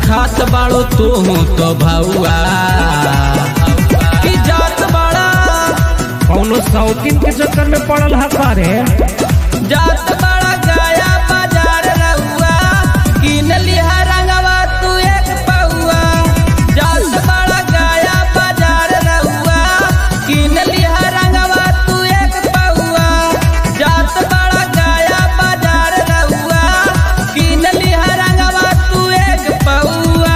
खात बाड़ो तू तो भौआ की जात बाड़ा कौनो शौकीन के चक्कर में पड़ल है सारे जात बाड़ा गया बाजार रहुआ किन लिहा रंगवा तू एक पौआ जात बाड़ा गया बाजार रहुआ किन लिहा रंगवा तू एक पौआ जात बाड़ा गया बाजार रहुआ किन लिहा रंगवा तू एक पौआ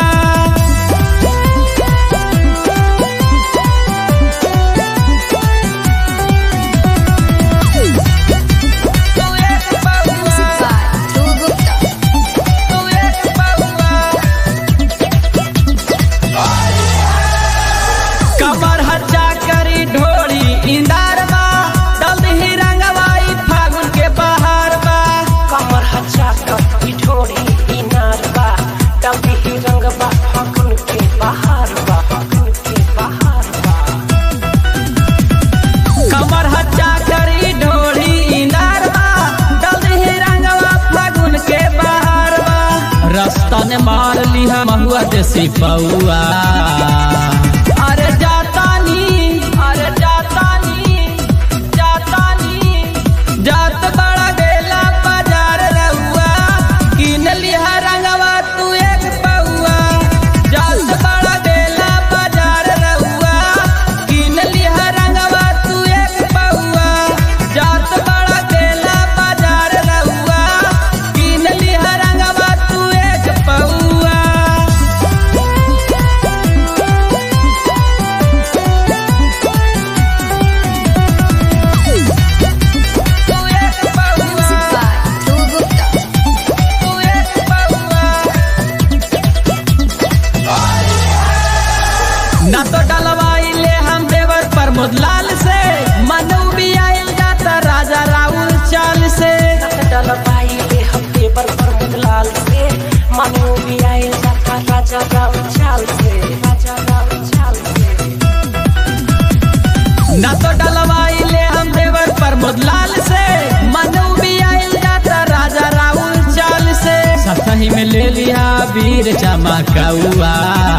तू एक पौआ तू एक पौआ कमर हच्चा करी ढोली इंदार बा दलही रंगवाई फागुन के बहार बा कमर हचा कपी ढोड़ी इनार बा डबी ही रंग बा फागुन के बहार बा फागुन के बहार बा कमर हच्चा करी ढोली इंदार बा दलही रंगवा फागुन के बहार बा रास्ता ने मार लिहा महुआ देसी पौआ अरे जातानी अरे जातानी जातानी जात बड़ा गेला बाजार रहुआ किन लिहा रंगवा तू एक पौआ जात बड़ा गेला बाजार रहुआ किन लिहा रंगवा तू एक पौआ जात बड़ा गेला बाजार रहुआ किन लिहा रंगवा तू एक पौआ तू एक पौआ तू एक पौआ ना तो डलवाई ले हम देवर प्रमोद लाल से मनु भी आयल जाता राजा राहुल चाल से डलबाई ले हम देवर पर मुदलाल से मनु भी आए जाता राजा राव चाल से राजा राव चाल से ना तो डलवाई ले हम देवर प्रमोद लाल से मनु भी आयल जाता राजा राहुल चाल से सतही में ले लिया वीर चमकौआ